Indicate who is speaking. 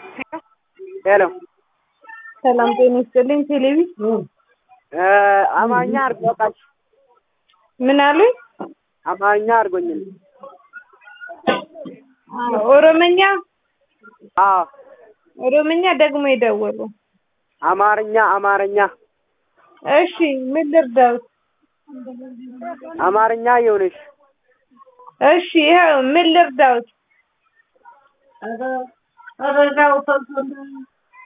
Speaker 1: ሄሎ
Speaker 2: ሰላም ጤና ይስጥልኝ። ቴሌቪ
Speaker 1: አማርኛ አድርጎ በቃሽ።
Speaker 2: ምን አሉኝ?
Speaker 1: አማርኛ አድርጎኝል።
Speaker 2: ኦሮመኛ
Speaker 1: አዎ
Speaker 2: ኦሮመኛ ደግሞ የደወሉ
Speaker 1: አማርኛ አማርኛ
Speaker 2: እሺ፣ ምን ልርዳውት?
Speaker 1: አማርኛ ይሁንሽ።
Speaker 2: እሺ፣ ይኸው ምን ልርዳውት?